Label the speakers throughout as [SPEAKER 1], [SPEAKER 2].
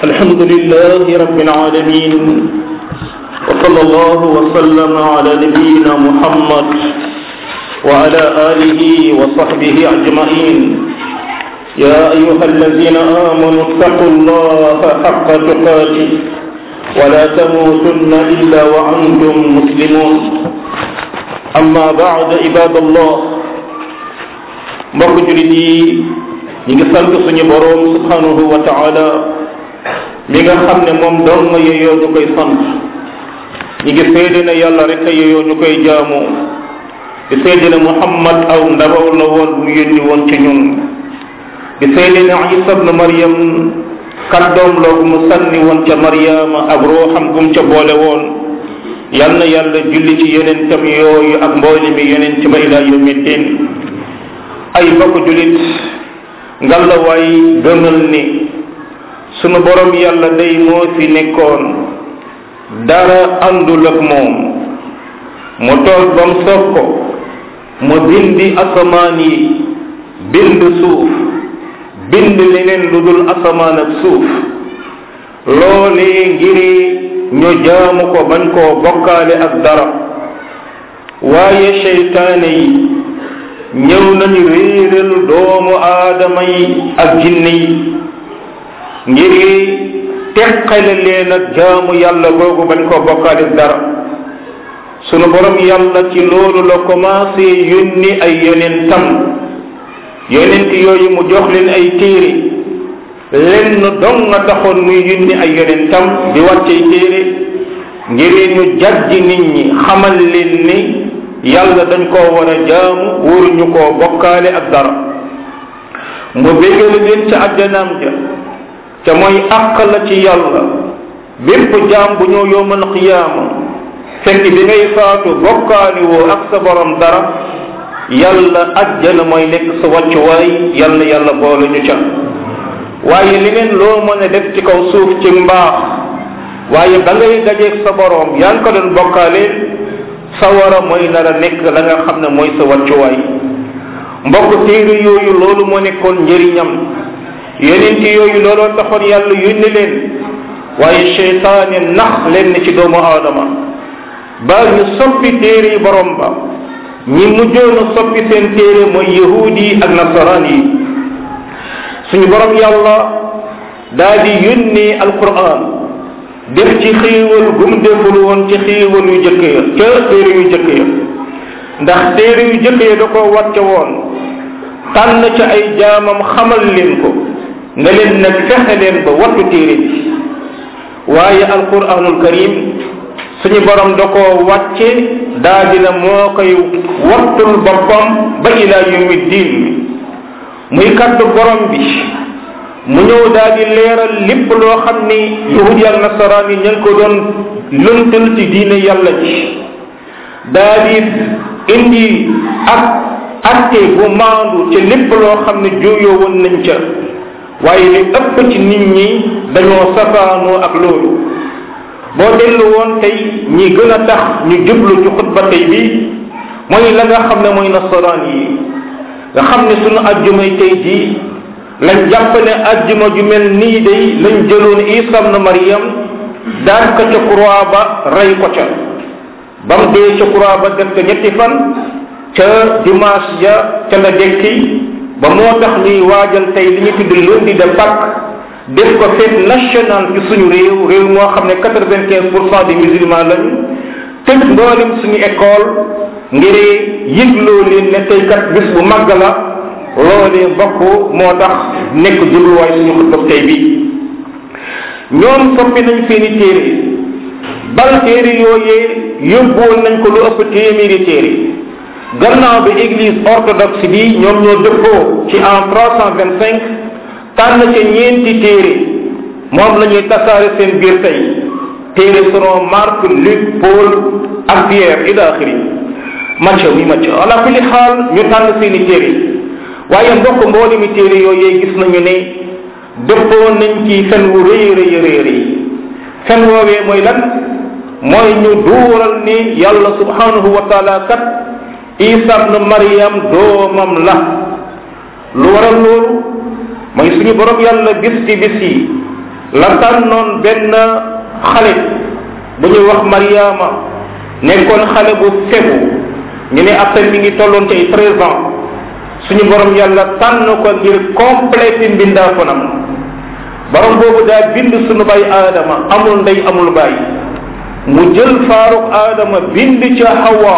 [SPEAKER 1] الحمد لله رب العالمين وصلى الله وسلم على نبينا محمد وعلى آله وصحبه أجمعين يا أيها الذين آمنوا اتقوا الله حق تقاته ولا تموتن إلا وأنتم مسلمون أما بعد عباد الله mbokk julit yi ñi ngi sant suñu boroom subhanahu wa taala mi nga xam ne moom dong nga yeyoo ñu koy sant ñi ngi seede ne yàlla rek a yeyoo ñu koy jaamu di seede ne muhammad aw ndabaw la woon bu yónni woon ci ñun di seede ne isa ibn maryam kàddoom la gu mu sànni woon ca maryama ak ruuxam gum ca boole woon yal na yàlla julli ci yonentam yooyu ak mboole mi yonent ba ila yawmi din ay mbokk julit ngalla waay gëmal ni sunu borom yàlla day moo fi nekkoon dara àndul ak moom mu toog ba mu soog ko mu bindi asamaan yi bind suuf bind leneen lu dul asamaan ak suuf loolee ngiri ñu jaamu ko bañ koo bokkaale ak dara waaye seytaane yi ñëw nañu réeral doomu aadama yi ak jinne yi ngir teqale leen ak jaamu yàlla googu bañ koo bokkaale dara sunu borom yàlla ci loolu la commencé yónni ay yonentam yonent yooyu mu jox leen ay téere lenn dong nga taxoon muy yónni ay yonentam di wàccey téere ngir ñu jàjji nit ñi xamal leen ni yàlla dañ koo war a jaamu wóoruñu koo bokkaale ak dara mu bégale leen ca àjjanaam ja ca mooy àq la ci yàlla bépp jaam bu ñëw yowmal qiyaama fekk bi ngay faatu bokkaali woo ak sa borom dara yàlla àjjana mooy nekk sa wàccuwaay yàlla yàlla boole ñu ca waaye leneen loo mën a def ci kaw suuf ci mbaax waaye ba ngay dajeeg sa borom yaa ngi ko doon bokkaale sawara mooy nar a nekk la nga xam ne mooy sa wàccuwaay mbokk téere yooyu loolu moo nekkoon njëriñam yonent yooyu looloo taxoon yàlla yónni leen waaye seytaane nax leen ci doomu aadama ba ñu soppi téere yi borom ba ñi mujjoon a soppi seen téere mooy yahudi yi ak nasaraan yi suñu borom yàlla daa di yónni alquran def ci xéewal gum deful woon ci xéewal yu jëkk ya ca téere yu jëkk ya ndax téere yu jëkk ya da ko wàcce woon tànn ca ay jaamam xamal leen ko nga leen nag fexe leen ba wattu téere bi waaye alquranul karim suñu borom da koo wàcce daa dina moo koy wattul boppam ba ila yawmi diin muy kaddu borom bi mu ñëw daal di leeral lépp loo xam ni yahudi ak nasaraan yi ña ngi ko doon lëntal ci diine yàlla ji daal di indi ak atte bu maandu ci lépp loo xam ne jooyoo woon nañ ca waaye li ëpp ci nit ñi dañoo safaanoo ak loolu boo dellu woon tey ñi gën a tax ñu jublu ci xutba tey bi mooy la nga xam ne mooy nasaraan yi nga xam ne sunu ajjumay tey jii lañ jàpp ne ajjuma ju mel nii day lañ jëloon isa na mariam daan ko ca croix ba rey ko ca ba mu dee ca croix ba def ko ñetti fan ca dimanche ja ca la dekki ba moo tax ñuy waajal tey li ñu tudd lundi de Pâques def ko fête nationale ci suñu réew réew moo xam ne quatre vingt quinze pour cent des musulmans lañu tëj mboolem suñu école ngir yëgloo leen ne tey kat bis bu màgg la loolee mbokk moo tax nekk jubluwaay suñu xutba tey bi ñoom soppi nañ seeni téere bal téere yooyee yóbbuwoon nañ ko lu ëpp téeméeri téere gannaaw bi église orthodoxe bi ñoom ñoo dëppoo ci en trois cent vingt cinq tànn ca ñeenti téere moom la ñuy tasaare seen biir tey téere selon Marc Luc Paul ak Pierre ila axiri Matthieu wi Matthieu ala kulli xaal ñu tànn seeni téere waaye mbokk mboole mi téere yooyee gis nañu ne dëppoo nañ ci fen wu rëy rëy rëy rëy fen woowee mooy lan mooy ñu duural ni yàlla subhanahu wa taala kat isa ibn maryam doomam la lu waral loolu mooy suñu borom yàlla bis ci bis yi la tànnoon benn xale bu ñuy wax mariama nekkoon xale bu fegu ñu ne après mi ngi tolloon ci ay treize ans suñu borom yàlla tànn ko ngir complété mbindaafonam borom boobu daa bind suñu bay aadama amul ndey amul baay mu jël faaruk aadama bind ca hawa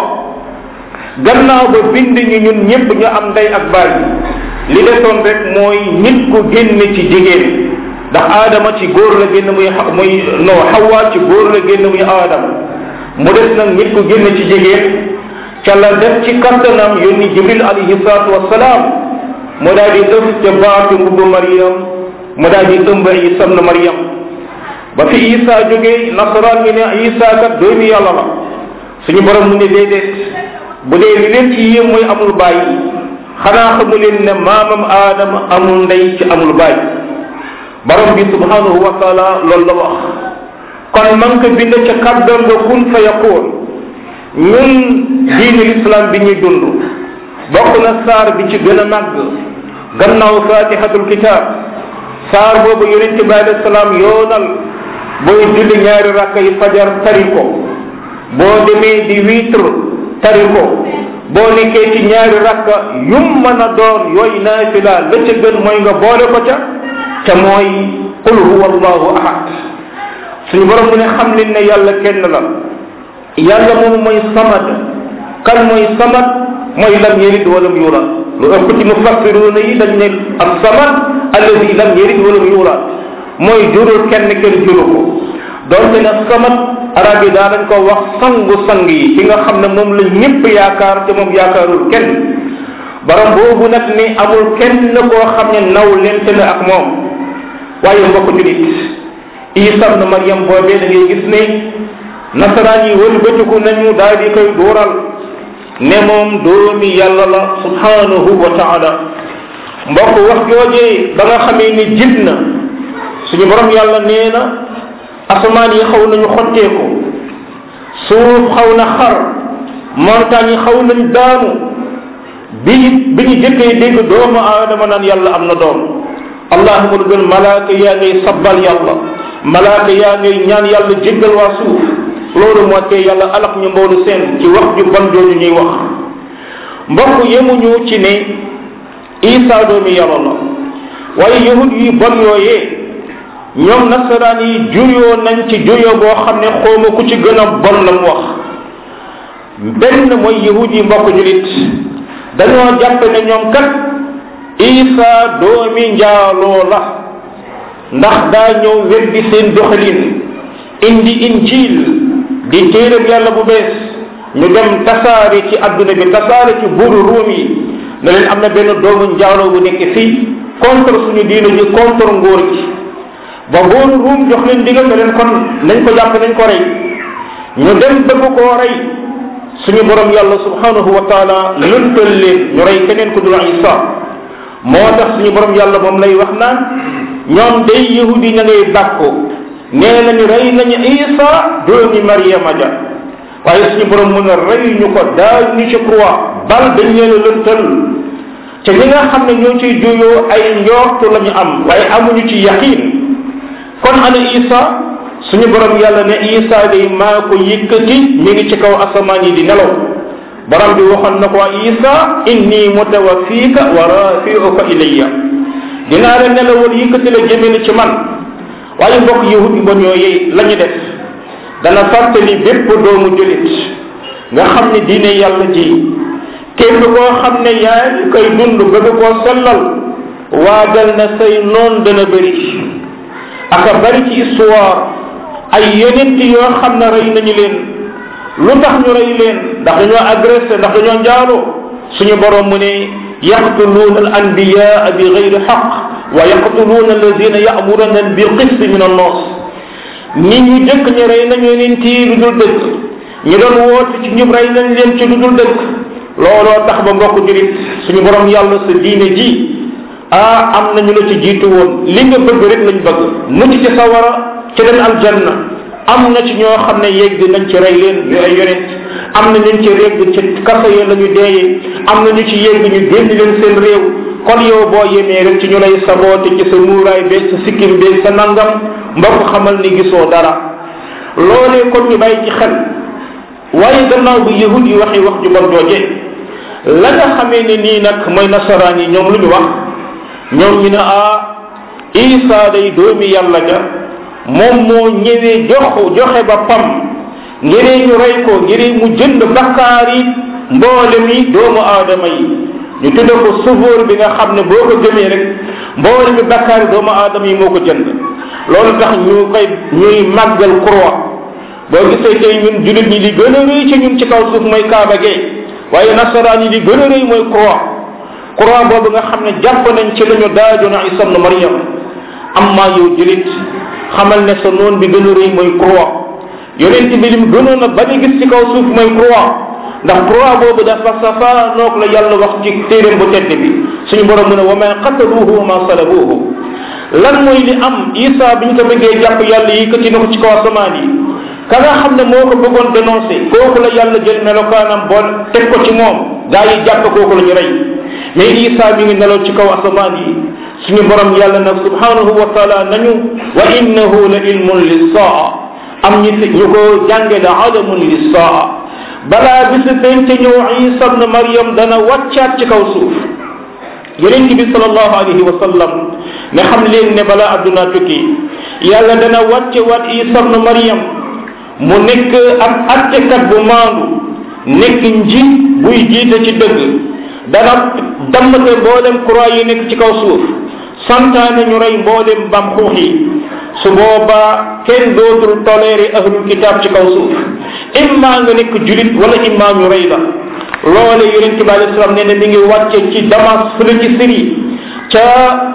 [SPEAKER 1] gannaaw ba bind ñu ñun ñëpp ñu am ndey ak baay li desoon rek mooy nit ku génn ci jigéen ndax aadama ci góor la génn muy muy non hawa ci góor la génn muy aadama mu des nag nit ku génn ci jigéen ca la def ci kattanam yónni jibril alayhi salatu wasalaam mu daal di ëf ca baatu mbubbu mariam mu daal di ëmb isa na mariam ba fi isa jógee nasaraan ñi ne isa kat doomi yàlla la suñu borom mu ne déedéet bu dee li leen ci yéem mooy amul bàyyi xanaa xamu leen ne maamam aadama amul ndey ci amul bàyyi borom bi subhanahu wa taala loolu la wax kon man ko bind ca kàddam nga kun fa yakoon ñun diine l'islam bi ñuy dund bokk na saar bi ci gën a màgg gannaaw fatihatul kitab saar boobu yonente bi alayhi salaam yoonal booy julli ñaari rakka yi fajar tari ko boo demee di witre tari ko boo nekkee ci ñaari rakka yum mën a doon yooyu naafila la ca gën mooy nga boole ko ca te mooy qul huwa allahu ahad suñu borom mu ne xam leen ne yàlla kenn la yàlla moom mooy samad kan mooy samad mooy lam yalid walam yulad lu ëpp ci mufassiruna yi dañ ne ak samad alladi lam yalid walam yulad mooy jurul kenn kenn juru ko donte ne samad arab yi daa dañ ko wax sangu sang yi ki nga xam ne moom la ñëpp yaakaar te moom yaakaarul kenn borom boobu nag ni amul kenn koo xam ne naw lente na ak moom waaye mbokk julit isa na mariam boobee da ngay gis ne nasaraan yi wëlbatiku nañu daal di koy dooral ne moom doomi yàlla la subhanahu wa taala mbokk wax joojee ba nga xamee ni jib na suñu borom yàlla nee na asamaan yi xaw nañu xotteeku suuf xaw na xar montagne yi xaw nañ daanu bi bi ñu jëkkee dégg doomu aadama naan yàlla am na doom allahuma lu gën malaaka yaa ngay sabbal yàlla malaaka yaa ngay ñaan yàlla jéggal waa suuf loolu moo tee yàlla alak ñu mboolu seen ci wax ju bon jooju ñuy wax mbokk yemuñu ci ne isa doomi yàlla la waaye yahud yi bon yooyee ñoom nasaraan yi juyoo nañ ci juyoo boo xam ne xooma ku ci gën a bon la mu wax benn mooy yahud yi mbokk julit dañoo jàpp ne ñoom kat isa doomi njaaloo la ndax daa ñëw weddi seen doxalin indi injil di téeréb yàlla bu bees ñu dem tasaare ci adduna bi tasaare ci buuru ruum yi ne leen am na benn doomu njaaloo bu nekk fii contre suñu diina ji contre ngóor gi ba buuru ruum jox leen digal ne leen kon nañ ko jàpp nañ ko rey ñu dem bëgg koo rey suñu borom yàlla subhanahu wa taala lëntal leen ñu rey keneen ku dul isa moo tax suñu borom yàlla moom lay wax naan ñoom day yahudi ña ngay bàkko nee nañu rey nañu isa doomi mariama ja waaye suñu borom mën a rey ñu ko daal ñu ci croix bal dañ leen a lëntal te ñi nga xam ne ñoo ciy juyoo ay njortu la ñu am waaye amuñu ci yaqin kon ana isa suñu borom yàlla ne isa day maa ko yëkkati mi ngi ci kaw asamaan yi di nelaw borom bi waxoon na ko isa inni mutawaffiika wa rafiuka ilayya dinaa la nelawal yëkkati la jëmale ci man waaye mbokk yahud bon yooyu la ñu def dana fàttali bépp doomu julit nga xam ne diine yàlla ji képp koo xam ne yaa ngi koy dund bëgg koo sellal waajal na say noon dana bëri aka bari ci histoire ay yonent yoo xam ne rey nañu leen lu tax ñu rey leen ndax dañoo agressé ndax dañoo njaaloo suñu borom mu ne yaqtuluuna al anbiyaa bi gayri xaq wa yaqtuluuna alladina yamuruna bil qist min annas nit ñu jëkk ñu rey nañu leen ci lu dul dëkk ñu doon woote ci ñub rey nañ leen ci lu dul dëkk looloo tax ba mbokk jurit suñu borom yàlla sa diine ji ah am nañu la ci jiitu woon li nga bëgg rek lañ bëgg mucc ci sawara ci dem aljanna am na ci ñoo xam ne yegg nañ ci rey leen ñu ay yonent am na ñu ci yegg ci kaso ya la ñu deeyee am na ñu ci yegg ñu génn leen seen réew kon yow boo yemee rek ci ñu lay saboote ci sa muuraay beeg sa sikkim beeg sa nangam mbokk xamal ni gisoo dara loolee kon ñu bàyyi ci xel waaye gannaaw bu yahud yi waxee wax ju bon jooje la nga xamee ne nii nag mooy nasaraan yi ñoom lu ñu wax ñoom ñu ne ah isa day doomi yàlla ja moom moo ñëwee jox joxe ba pam ngir ñu rey ko ngir mu jënd bakkaar yi mboole mi doomu aadama yi ñu tudde ko sufoor bi nga xam ne boo ko gëmee rek mboole mi bakkaar yi doomu aadama yi moo ko jënd loolu tax ñu koy ñuy màggal croix boo gisee tey ñun jullit ñi li gën a rëy ci ñun ci kaw suuf mooy kaaba gee waaye nasaraan yi li gën a rëy mooy croix croix boobu nga xam ne jàpp nañ ci la ñu daajoon isa ibn maryam amma yow jullit xamal ne sa noon bi gën a rëy mooy croix yonent bi lim gënoon a bañ a gis ci kaw suuf mooy croix ndax croix boobu dafa safaanoog la yàlla wax ci téeréem bu tedd bi suñu borom mu ne wa ma qataluuhu wa ma salabuuhu lan mooy li am isa bi ñu ko bëggee jàpp yàlla yëkkati na ko ci kaw asamaan yi ka nga xam ne moo ko bëggoon dénoncé kooku la yàlla jël melokaanam bool teg ko ci moom gaa yi jàpp kooku la ñu rey mais isa mi ngi nelaw ci kaw asamaan yi suñu borom yàlla nag subhanahu wa taala nañu wa innahu la ilmun lissaa am ñi fi ñu ko jànge la alamun lissaa balaa bisu penc ñëw isa ibn maryam dana wàccaat ci kaw suuf yonent bi salallahu alayhi wa sallam ne xam leen ne balaa adduna tukki yàlla dana wàcce waat isa ibn maryam mu nekk ab attekat bu maandu nekk njiit buy jiite ci dëgg dana dammate mboolem croix yi nekk ci kaw suuf santaane ñu rey mboolem bam xuux yi su boobaa kenn dootul toléré ahlul kitab ci kaw suuf imma nga nekk julit wala imma ñu rey la loole yonente bi alei salaam nee na mi ngi wàcce ci damas fële ci Syrie ca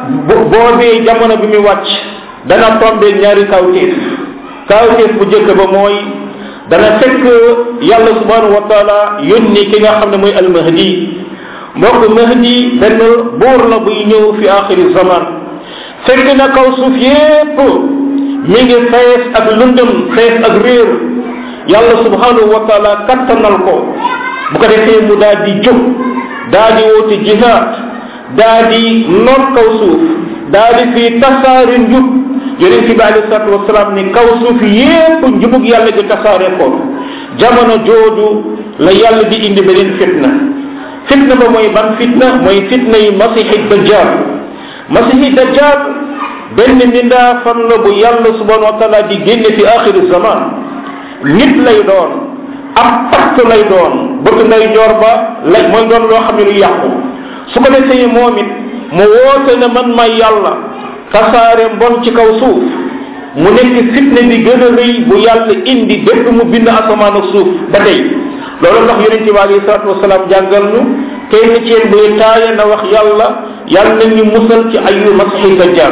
[SPEAKER 1] boobee jamono bi muy wàcc dana tombe ñaari kawteef kawteef bu jëkk ba mooy dana fekk yàlla subhanahu wa taala yónni ki nga xam ne mooy almahdi mbokk mahdi benn buur la buy ñëw fi axiri zaman fekk na kaw suuf yépp mi ngi fees ak lëndëm fees ak réer yàlla subhanahu wa taala kattanal ko bu ko defee mu daal di jóg daal di woote jihaad daal di noot kaw suuf daal di fii tasaare njub yonent bi alei salatu wasalaam ni kaw suuf yépp njubug yàlla gi tasaare ko jamono jooju la yàlla di indi beneen fitna fitna ba mooy ban fitna mooy fitna yi masihi dajjal masihi dajjal benn mindaa fan la bu yàlla subhanahu wa taala di génne fi axiri zaman nit lay doon ab pacte lay doon bëgg nday joor ba lay mooy doon loo xam ne lu yàqu su ko defee moom it mu woote ne man may yàlla tasaare mbon ci kaw suuf mu nekk fitne bi gën a rëy bu yàlla indi bépp mu bind asamaan ak suuf ba tey loolu tax yonente bi alayhi salatu wasalaam jàngal ñu kenn ci yéen buy taaya na wax yàlla yàlla na ñu musal ci ayu masihi dajjal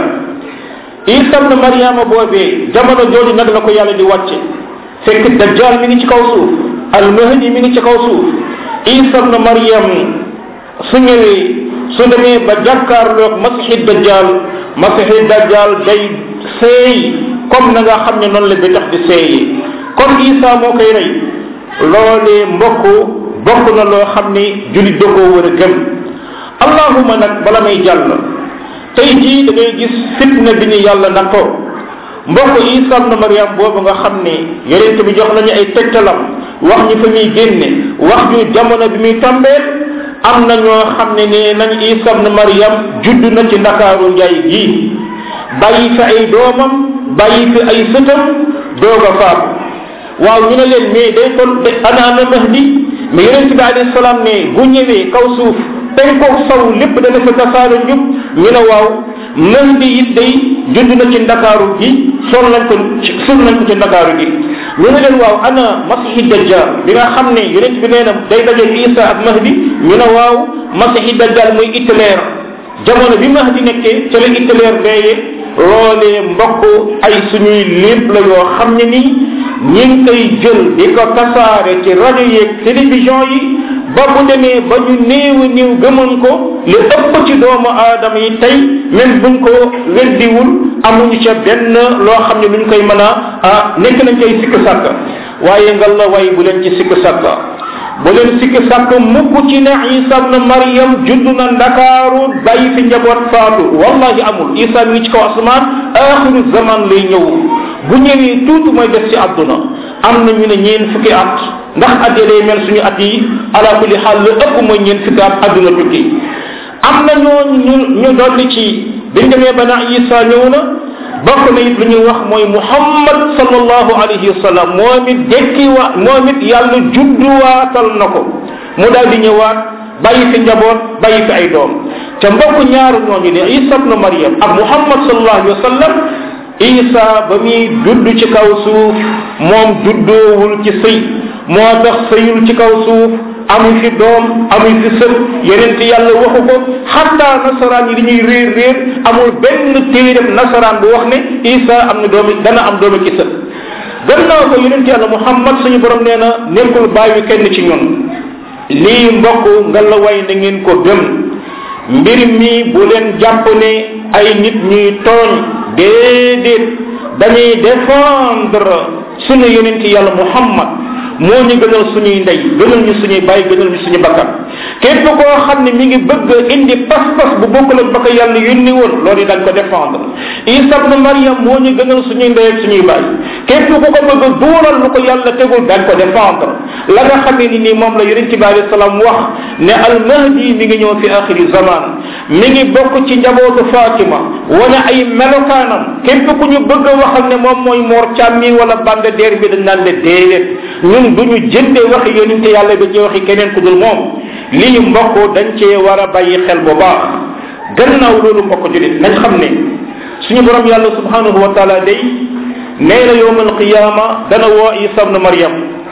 [SPEAKER 1] isa na mariama boobee jamono jooju nag la ko yàlla di wàcce fekk dajjal mi ngi ci kaw suuf almahdi mi ngi ci kaw suuf isa na mariam su ñëwee su demee ba jàkkaarloog masihi dajjal masihi dajjal day seey comme na nga xam ne noonu la bi tax di seeyi kon isa moo koy rey loolee mbokk bokk na loo xam ni julit da koo war a gëm allahuma nag bala may jàll tey jii da ngay gis fitna bi ñu yàlla nattoo mbokk isa na mariam boobu nga xam ne yonente bi jox nañu ay tegtalam wax ñu fa muy génne wax ju jamono bi muy tàmbeel am na ñoo xam ne nee nañ isa na mariam judd na ci ndakaaru njaay gii bàyyi fi ay doomam bàyyi fi ay sëtam doog a faatu waaw ñu ne leen mais day kon ana ana mahdi mais yonente bi alayhi salaam ne bu ñëwee kaw suuf penkoog saw lépp dana fa tasaare njub ñu ne waaw mahdi it day judd na ci ndakaaru gi sol nañ ko sul nañ ko ci ndakaaru gi ñu ne leen waaw ana masihi dajjal bi nga xam ne yonente bi nee na day daje isa ak mahdi ñu ne waaw masihi dajjal muy Hitler jamono bi mahdi nekkee ca la Hitler deeye loolee mbokk ay suñuy lépp la yoo xam ne nii ñi ngi koy jël di ko tasaare ci rajo yeeg télévision yi ba bu demee ba ñu néew a néew gëmoon ko li ëpp ci doomu aadama yi tey même buñ ko weddiwul amuñu ca benn loo xam ne luñ koy mën a ah nekk nañ koy sikk sàkk waaye ngal la way bu leen ci sikk sàkk bu leen sikki sàkk mukk ci ne isa ibn maryam judd na ndakaaru bàyyi fi njaboot faatu wallahi amul isa mi ngi ci kaw asamaan axiru zaman lay ñëw bu ñëwee tuuti mooy des ci àdduna am na ñu ne ñeen fukki at ndax at yi day mel suñu at yi ala kulli xaal lu ëpp mooy ñeen fukki at àdduna tukki am na ñoo ñu ñu dolli ci biñ demee ba na isa ñëw na bokk na it lu ñuy wax mooy muhammad sallallahu alayhi wa sallam moom it dekki wa moom it yàlla judduwaatal na ko mu daal di ñëwaat bàyyi fi njaboot bàyyi fi ay doom te mbokk ñaaru ñooñu ne isa ibnu maryam ak muhammad sallallahu alayhi wa sallam isa ba muy dudd ci kaw suuf moom juddoowul ci sëy moo tax sëyul ci kaw suuf amu fi doom amu fi sët yeneen yàlla waxu ko xatta nasaraan yi li ñuy réer réer amul benn téeram nasaraan bu wax ne isa am na doomi dana am doomi ci sët gannaaw ko yeneen yàlla muhammad suñu borom nee na nekkul bàyyi kenn ci ñun lii mbokk nga la way na ngeen ko gëm mbir mi bu leen jàpp ne ay nit ñuy tooñ déedéet dañuy défendre suñu yonent yàlla muhammad moo ñu gënal suñuy ndey gënal ñu suñuy bàyyi gënal ñu suñu bakkan képp koo xam ne mi ngi bëgg indi pas-pas bu bokkul ak ba ko yàlla yónni woon loolu dañ ko défendre isa ibn maryam moo ñu gënal suñuy ndey ak suñuy bàyyi képp ku ko bëgg a duural lu ko yàlla tegul dañ ko défendre la nga xamee ni nii moom la yonent bi alayhi salaam wax ne al mahdi mi ngi ñëw fi axiri zaman mi ngi bokk ci njabootu fatima wane ay melokaanam képp ku ñu bëgg a waxal ne moom mooy moor càmmi wala bande deer bi dañ naan le déedéet ñun du ñu jënde waxi yonente yàlla ba ci waxi keneen ku dul moom lii mbokk dañ cee war a bàyyi xel bu baax gannaaw loolu mbokk julit nañ xam ne suñu borom yàlla subhanahu wa taala day nee na yowm alqiyama dana woo isa ibn maryam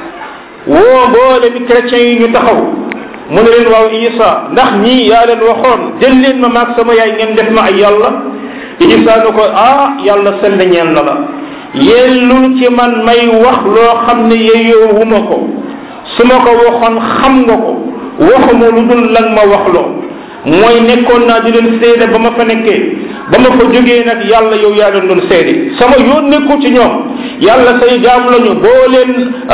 [SPEAKER 1] woo mboole mi chrétiens yi ñu taxaw mu ne leen waaw isa ndax ñii yaa leen waxoon jël leen ma maag sama yaay ngeen def ma ay yàlla isa ne ko ah yàlla sell ñeel na la yellul ci man may wax loo xam ne yeyoowuma ko su ma ko waxoon xam nga ko waxuma lu dul lan ma wax loo mooy nekkoon naa di leen seede ba ma fa nekkee ba ma fa jógee nag yàlla yow yaa leen doon seede sama yoon nekkul ci ñoom yàlla say jaam lañu boo leen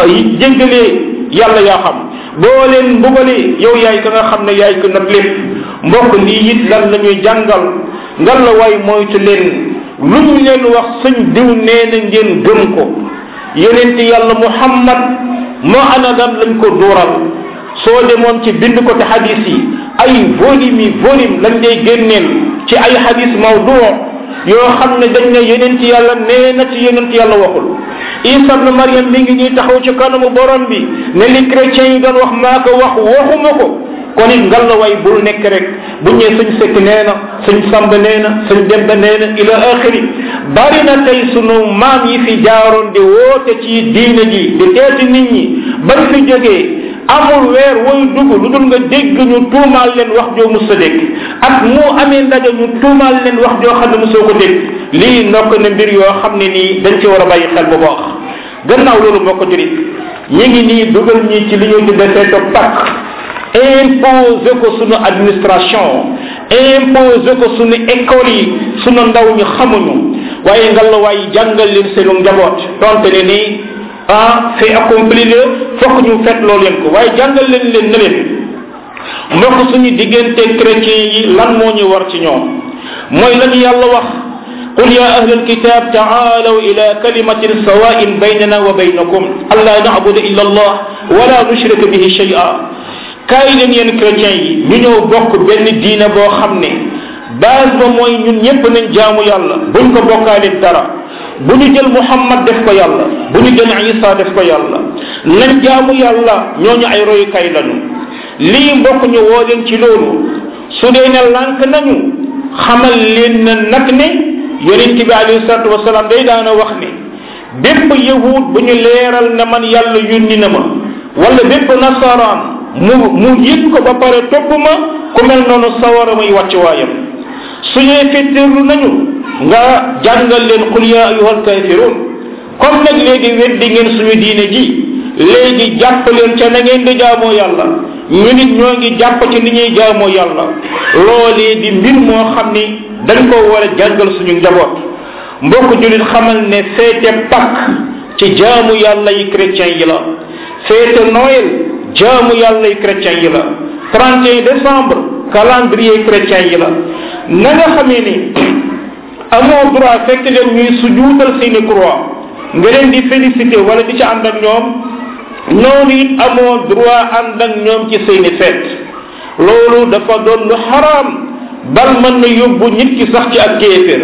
[SPEAKER 1] jéggalee yàlla yaa xam boo leen mbugalee yow yaay ka nga xam ne yaay ko nag lépp mbokk lii it lan la ñuy jàngal ngan la waay moytu leen lu ñu leen wax sëñ diw nee na ngeen gëm ko yonent yàlla muhammad moo ana lan lañ ko dooral soo demoon ci bind ko te hadis yi ay volume yi volume lañ lay génneel ci ay hadis mawdu yoo xam ne dañ ne yonent yàlla nee na ci yonent yàlla waxul isa ibn mariam mi ngi ñuy taxaw ci kanamu borom bi ne li chrétiens yi doon wax maa ko wax waxuma ko kon it ngal la way bul nekk rek bu ñëwee suñ sekk nee na suñ samba nee na suñ demba nee na ila axiri bari na tey sunu maam yi fi jaaroon di woote ci diine ji di teeti nit ñi bañ fi jógee amul weer woy dugg lu dul nga dégg ñu tuumaal leen wax joo mus a dégg ak moo amee ndaje ñu tuumaal leen wax joo xam ne mosoo ko dégg lii ndokk na mbir yoo xam ne nii dañ ci war a bàyyi xel bu baax gannaaw loolu moo ko jurit ñi ngi nii dugal ñi ci li ñuy tuddee feeto pak imposé ko sunu administration imposé ko sunu école yi sunu ndaw ñu xamuñu waaye ngal la waaye jàngal leen seenu njaboot donte ne nii ah fait accompli la fokk ñu fet loo leen ko waaye jàngal leen leen ne leen mbokk suñu diggante chrétien yi lan moo ñu war ci ñoom mooy la ñu yàlla wax قل يا أهل الكتاب تعالوا إلى كلمة سواء بيننا وبينكم ألا نعبد إلا الله ولا نشرك به شيئا kaay leen yéen chrétiens yi ñu ñëw bokk benn diina boo xam ne base ba mooy ñun ñëpp nañ jaamu yàlla buñ ko bokkaale dara bu ñu jël muhammad def ko yàlla bu ñu jël isa def ko yàlla nañ jaamu yàlla ñooñu ay royukaay lañu lii mbokk ñu woo leen ci loolu su dee ne lànk nañu xamal leen na nag ne yonent bi alayhi salatu wasalaam day daana wax ne bépp yahud bu ñu leeral ne man yàlla yónni na ma wala bépp nasaraan mu mu yëg ko ba pare topp ma ku mel noonu sawara muy wàcc waayam suñuy fetteerlu nañu nga jàngal leen qul ya ayuha alkafirun comme nag léegi weddi ngeen suñu diine ji léegi jàpp leen ca na ngeen di jaamoo yàlla ñu nit ñoo ngi jàpp ci ni ñuy jaamoo yàlla loolee di mbir moo xam ni dañ ko war a jàngal suñu njaboot mbokk julit xamal ne feete pak ci jaamu yàlla yi chrétien yi la feete noël jaamu yàlla yi chrétien yi la 31 décembre calendrier chrétien yi la na nga xamee ni amoo droit fekk leen ñuy sujuutal seeni croix nga leen di félicité wala di ci ànd ak ñoom noonu it amoo droit ànd ak ñoom ci seeni fête loolu dafa doon lu xaraam bal mën na yóbbu nit ki sax ci ak kéefér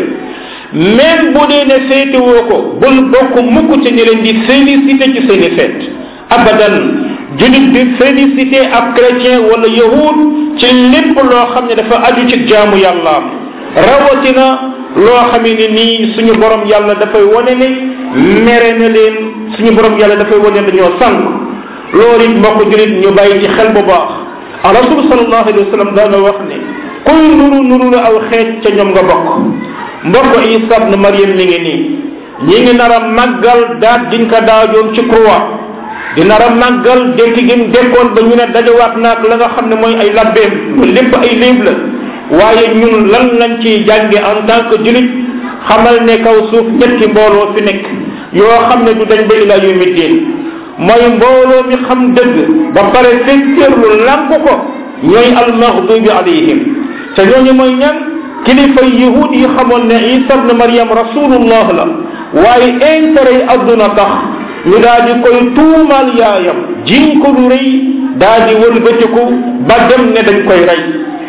[SPEAKER 1] même bu dee ne féetewoo ko bul bokk mukk ci ñi leen di félicité ci seeni fête abadan julit di félicité ab chrétien wala yahud ci lépp loo xam ne dafa aju ci jaamu yàllaam rawatina loo xamee ni nii suñu borom yàlla dafay wane ne mere na leen suñu borom yàlla dafay wane ne dañoo sànq loolu it mbokk julit ñu bàyyi ci xel bu baax a rasul sallallahu alayhi wa sallam daana wax ne kuy nuru nuru la aw xeet ca ñoom nga bokk mbokk isa ibn mariam mi ngi nii ñi ngi nar a màggal daat diñ ko daajoon ci croix di nar a màggal dekk gi mu dekkoon ba ñu ne dajawaat naag la nga xam ne mooy ay labbeem lépp ay léeb la waaye ñun lan lañ ciy jànge en tant que julit xamal ne kaw suuf ñetti mbooloo fi nekk yoo xam ne du dañ ba ila yawmi diin mooy mbooloo mi xam dëgg ba pare fekkeerlu lànk ko ñooy almaghdubi alayhim te ñooñu mooy ñan kilifa yahud yi xamoon ne isa ibn mariam rasulullah la waaye intérêt yi adduna tax ñu daal di koy tuumal yaayam jiñ ko lu rëy daal di wëlbatiku ba dem ne dañ koy rey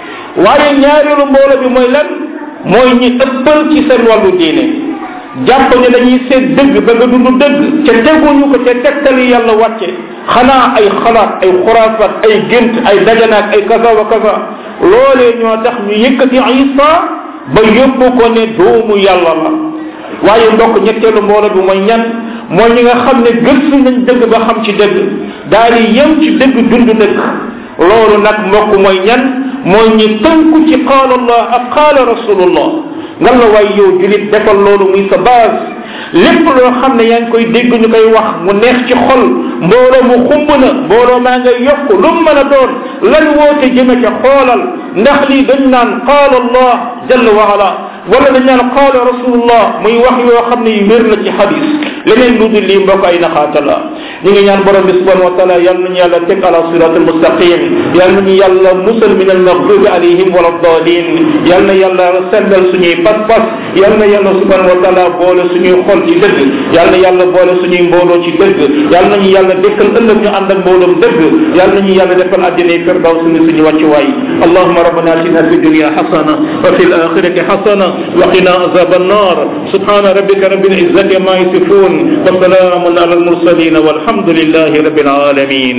[SPEAKER 1] waaye ñaareelu mbooloo bi mooy lan mooy ñi ëppal ci seen wàllu diine jàpp ne dañuy seet dëgg ba nga dund dëgg ca teguñu ko ca tegtali yàlla wàcce xanaa ay xalaat ay xuraafaat ay gént ay dajanaak ay kaza wa kaza loolee ñoo tax ñu yëkkati isa ba yóbbu ko ne doomu yàlla la waaye ndokk ñetteelu mbooloo bi mooy ñan mooy ñi nga xam ne gëstu nañ dëgg ba xam ci dëgg daal di yem ci dëgg dund dëgg loolu nag mbokk mooy ñan mooy ñi tënku ci qaala allah ak qaala rasulullah nga la waay yow julit defal loolu muy sa base lépp loo xam ne yaa ngi koy dégg ñu koy wax mu neex ci xol mbooloo mu xumb na mbooloo maa ngay yokk lu mu mën a doon lan woote jëme ca xoolal ndax lii dañ naan qaala allah jalla wa ala wala dañ naan qaala rasulullah muy wax yoo xam ne yu wér la ci xadis leneen lu dul lii mbokk ay naxaata la ñu ngi ñaan borom bi subhanahu wa taala yal nañu yàlla teg ala sirat al mustaqim yal nañu yàlla musal min al maghdubi alayhim wala dalin yal na yàlla sellal suñuy pas-pas yal na yàlla subhanahu wa taala boole suñuy xol ci dëgg yal na yàlla boole suñuy mbooloo ci dëgg yal nañu yàlla dekkal ëllëg ñu ànd ak mbooloom dëgg yal nañu yàlla defal àddina firdaw suñu suñu wàccuwaay allahuma rabbana atina fi dunya hasana wa fi al akhirati hasana wa qina azab النار سبحان ربك رب العزة ما يصفون وسلام على المرسلين والحمد لله رب العالمين